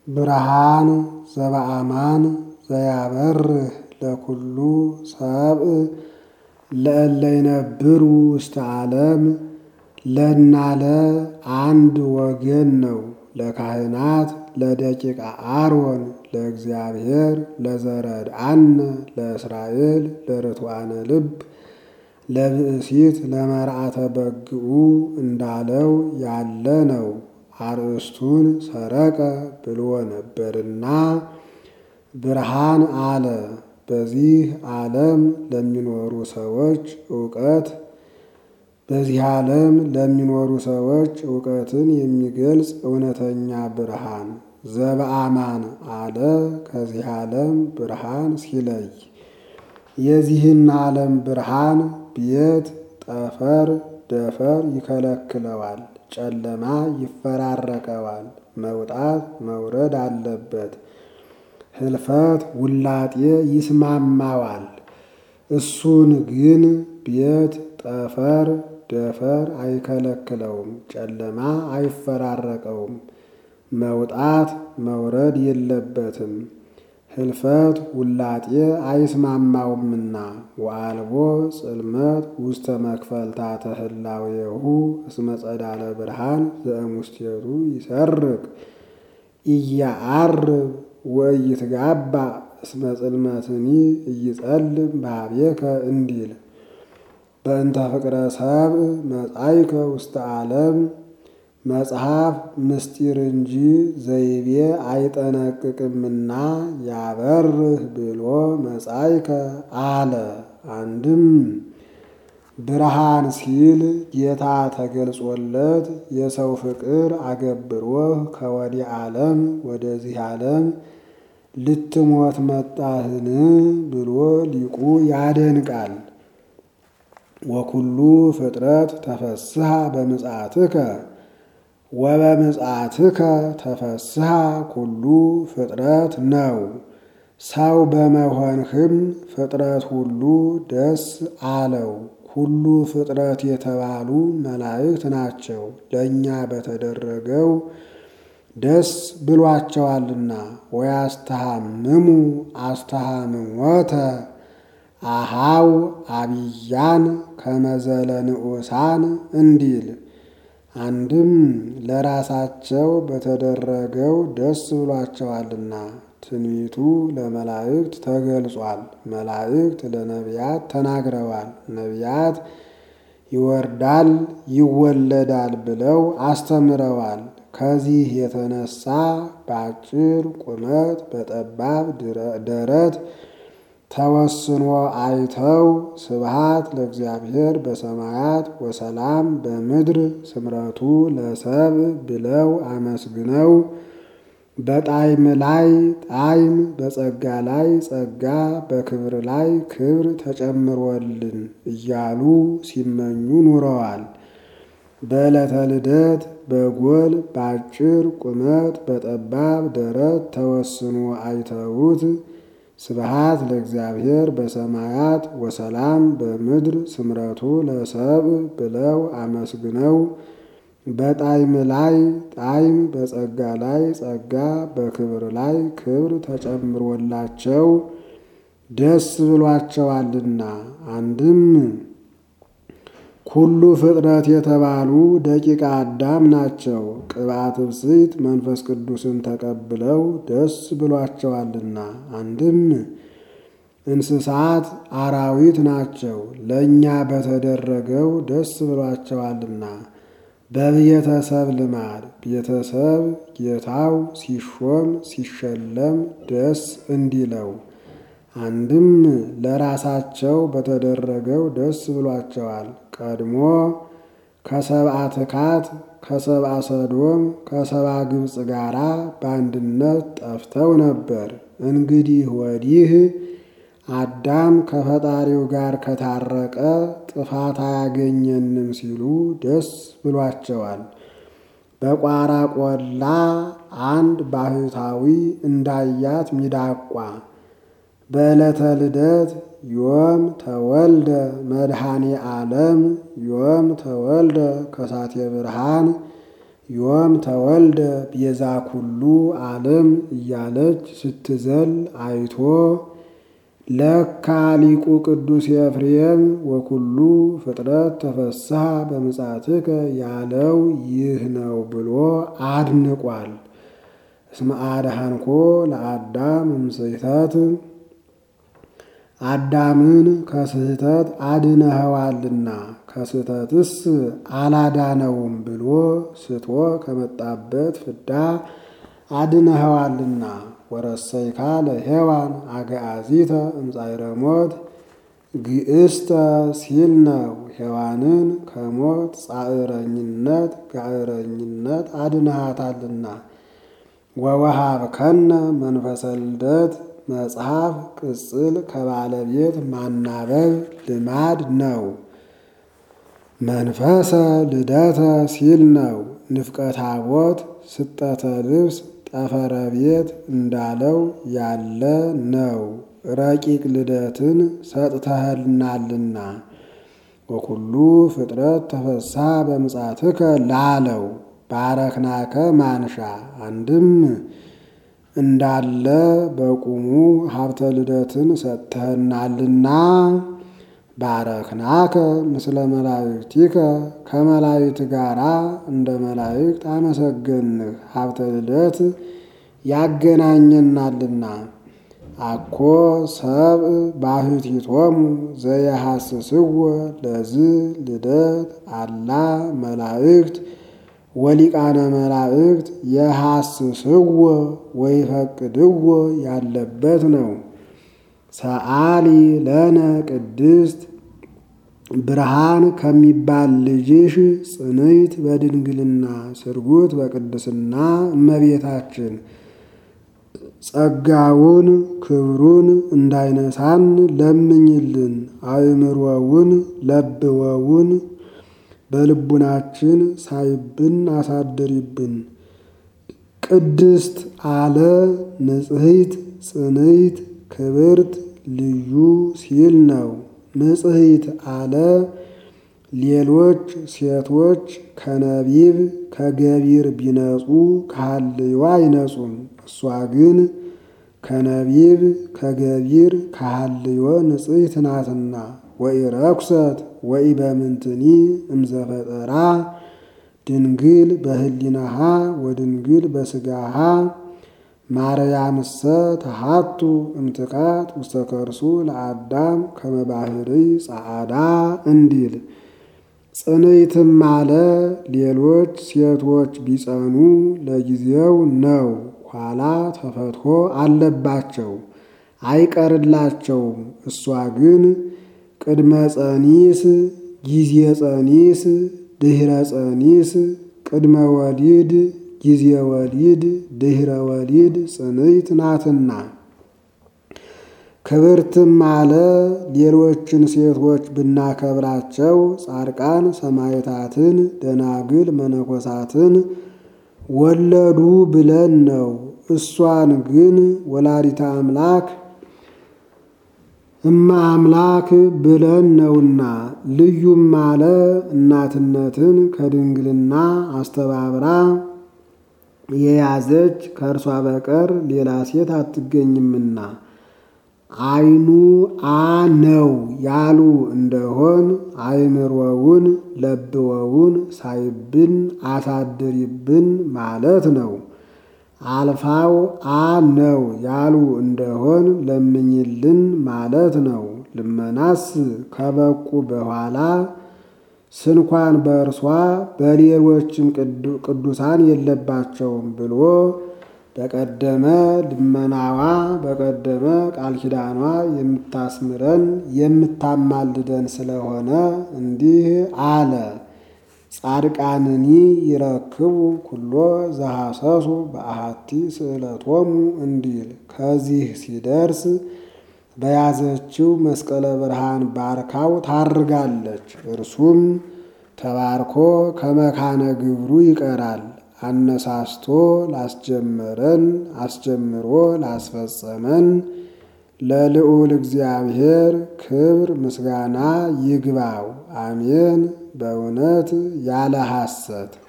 ብርሃን ዘበአማን ዘያበርህ ለኩሉ ሰብእ ለእለ ይነብሩ ውስተ ዓለም ለናለ አንድ ወገን ነው። ለካህናት ለደቂቀ አሮን ለእግዚአብሔር ለዘረድአነ ለእስራኤል ለርቱዓነ ልብ ለብእሲት ለመርዓተ በግኡ እንዳለው ያለ ነው። አርእስቱን ሰረቀ ብሎ ነበርና ብርሃን አለ። በዚህ ዓለም ለሚኖሩ ሰዎች እውቀት በዚህ ዓለም ለሚኖሩ ሰዎች እውቀትን የሚገልጽ እውነተኛ ብርሃን ዘበአማን አለ። ከዚህ ዓለም ብርሃን ሲለይ የዚህን ዓለም ብርሃን ቤት ጠፈር ደፈር ይከለክለዋል፣ ጨለማ ይፈራረቀዋል፣ መውጣት መውረድ አለበት፣ ህልፈት ውላጤ ይስማማዋል። እሱን ግን ቤት ጠፈር ደፈር አይከለክለውም፣ ጨለማ አይፈራረቀውም፣ መውጣት መውረድ የለበትም፣ ህልፈት ውላጤ አይስማማውምና ወአልቦ ጽልመት ውስተ መክፈልታተ ህላዌሁ እስመ ጸዳለ ብርሃን ዘእሙስቴቱ ይሰርቅ ኢያአርብ ወኢይትጋባ እስመ ጽልመትኒ ኢይጸልም በኀቤከ እንዲል በእንተ ፍቅረ ሰብእ መጻይከ ውስተ ዓለም መጽሐፍ ምስጢር እንጂ ዘይቤ አይጠነቅቅምና ያበርህ ብሎ መጻይከ አለ። አንድም ብርሃን ሲል ጌታ ተገልጾለት የሰው ፍቅር አገብሮህ ከወዲህ ዓለም ወደዚህ ዓለም ልትሞት መጣህን ብሎ ሊቁ ያደንቃል። ወኩሉ ፍጥረት ተፈስሐ በምጽአትከ ወበምጽአትከ ተፈስሐ ኩሉ ፍጥረት ነው። ሰው በመሆንህም ፍጥረት ሁሉ ደስ አለው። ሁሉ ፍጥረት የተባሉ መላእክት ናቸው። ለእኛ በተደረገው ደስ ብሏቸዋልና ወያስተሃምሙ አስተሃምሞተ አሃው አብያን ከመዘለ ንዑሳን እንዲል አንድም ለራሳቸው በተደረገው ደስ ብሏቸዋልና ትንቢቱ ለመላእክት ተገልጿል። መላእክት ለነቢያት ተናግረዋል። ነቢያት ይወርዳል ይወለዳል ብለው አስተምረዋል። ከዚህ የተነሳ በአጭር ቁመት በጠባብ ደረት ተወስኖ አይተው ስብሃት ለእግዚአብሔር በሰማያት ወሰላም በምድር ስምረቱ ለሰብ ብለው አመስግነው በጣዕም ላይ ጣዕም በጸጋ ላይ ጸጋ በክብር ላይ ክብር ተጨምሮልን እያሉ ሲመኙ ኑረዋል። በዕለተ ልደት በጎል በአጭር ቁመት በጠባብ ደረት ተወስኖ አይተውት ስብሃት ለእግዚአብሔር በሰማያት ወሰላም በምድር ስምረቱ ለሰብ ብለው አመስግነው በጣዕም ላይ ጣዕም በጸጋ ላይ ጸጋ በክብር ላይ ክብር ተጨምሮላቸው ደስ ብሏቸዋልና አንድም ኩሉ ፍጥረት የተባሉ ደቂቀ አዳም ናቸው። ቅብአት ብፅዕት መንፈስ ቅዱስን ተቀብለው ደስ ብሏቸዋልና አንድም እንስሳት አራዊት ናቸው። ለእኛ በተደረገው ደስ ብሏቸዋልና በቤተሰብ ልማድ ቤተሰብ ጌታው ሲሾም ሲሸለም ደስ እንዲለው አንድም ለራሳቸው በተደረገው ደስ ብሏቸዋል። ቀድሞ ከሰብአ ትካት ከሰብአ ሰዶም ከሰብአ ግብፅ ጋር በአንድነት ጠፍተው ነበር። እንግዲህ ወዲህ አዳም ከፈጣሪው ጋር ከታረቀ ጥፋት አያገኘንም ሲሉ ደስ ብሏቸዋል። በቋራ ቆላ አንድ ባህታዊ እንዳያት ሚዳቋ በዕለተ ልደት ዮም ተወልደ መድኃኔ ዓለም ዮም ተወልደ ከሳቴ ብርሃን ዮም ተወልደ ቤዛ ኩሉ ዓለም እያለች ስትዘል አይቶ ለካ ሊቁ ቅዱስ ኤፍሬም ወኩሉ ፍጥረት ተፈስሐ በምጻትከ ያለው ይህ ነው ብሎ አድንቋል። እስመ አድኃንኮ ለአዳም እምስሕተት አዳምን ከስህተት አድነኸዋልና ከስህተትስ አላዳነውም ብሎ ስቶ ከመጣበት ፍዳ አድነኸዋልና። ወረሰይካ ለሔዋን አግዓዚተ እምጻዕረ ሞት ግእስተ ሲል ነው። ሔዋንን ከሞት ጻዕረኝነት ጋዕረኝነት አድነሃታልና። ወወሃብከነ መንፈሰ ልደት መጽሐፍ ቅጽል ከባለቤት ማናበብ ልማድ ነው። መንፈሰ ልደተ ሲል ነው። ንፍቀ ታቦት ስጠተ ልብስ ጠፈረ ቤት እንዳለው ያለ ነው። ረቂቅ ልደትን ሰጥተህልናልና ወኩሉ ፍጥረት ተፈስሐ በምጻትከ ላለው ባረክናከ ማንሻ አንድም እንዳለ በቁሙ ሀብተ ልደትን ሰጥተህናልና ባረክናከ ምስለ መላእክቲከ ከመላእክት ጋራ እንደ መላእክት አመሰገንህ ሀብተ ልደት ያገናኘናልና። አኮ ሰብእ ባሕቲቶሙ ዘየሐስስዎ ለዝ ልደት አላ መላእክት ወሊቃነ መላእክት የሐስስዎ ወይፈቅድዎ ያለበት ነው። ሰአሊ ለነ ቅድስት ብርሃን ከሚባል ልጅሽ ጽንዕት በድንግልና ስርጉት በቅድስና እመቤታችን ጸጋውን ክብሩን እንዳይነሳን ለምኝልን። አእምሮውን ለብወውን በልቡናችን ሳይብን አሳድሪብን። ቅድስት አለ ንጽሕት ጽንዕት ክብርት ልዩ ሲል ነው። ንጽሕት አለ ሌሎች ሴቶች ከነቢብ ከገቢር ቢነጹ ከሃልዮ አይነጹም። እሷ ግን ከነቢብ ከገቢር ከሃልዮ ንጽሕት ናትና። ወኢረኩሰት ወኢበምንትኒ እምዘፈጠራ ድንግል በህሊናሃ ወድንግል በስጋሃ ማርያምሰ ተሃቱ እምትካት ውስተ ከርሱ ለአዳም ከመባህሪ ጸዓዳ እንዲል ጽንዕትም አለ ሌሎች ሴቶች ቢጸኑ ለጊዜው ነው፣ ኋላ ተፈትሖ አለባቸው አይቀርላቸውም። እሷ ግን ቅድመ ጸኒስ፣ ጊዜ ጸኒስ፣ ድኅረ ጸኒስ፣ ቅድመ ወሊድ፣ ጊዜ ወሊድ፣ ድኅረ ወሊድ ጽንዕት ናትና። ክብርትም አለ ሌሎችን ሴቶች ብናከብራቸው ጻድቃን ሰማዕታትን፣ ደናግል መነኮሳትን ወለዱ ብለን ነው። እሷን ግን ወላዲተ አምላክ እማ አምላክ ብለን ነውና። ልዩም አለ እናትነትን ከድንግልና አስተባብራ የያዘች ከእርሷ በቀር ሌላ ሴት አትገኝምና አይኑ አ ነው ያሉ እንደሆን አይምሮውን ለብወውን ሳይብን አሳድሪብን ማለት ነው። አልፋው አ ነው ያሉ እንደሆን ለምኝልን ማለት ነው። ልመናስ ከበቁ በኋላ ስንኳን በእርሷ በሌሎችም ቅዱሳን የለባቸውም ብሎ በቀደመ ልመናዋ በቀደመ ቃል ኪዳኗ የምታስምረን የምታማልደን ስለሆነ እንዲህ አለ። ጻድቃንኒ ይረክቡ ኩሎ ዘሐሰሱ በአሐቲ ስእለቶሙ እንዲል ከዚህ ሲደርስ በያዘችው መስቀለ ብርሃን ባርካው ታርጋለች። እርሱም ተባርኮ ከመካነ ግብሩ ይቀራል። አነሳስቶ ላስጀመረን አስጀምሮ ላስፈጸመን ለልዑል እግዚአብሔር ክብር ምስጋና ይግባው። አሜን። በእውነት ያለ ሐሰት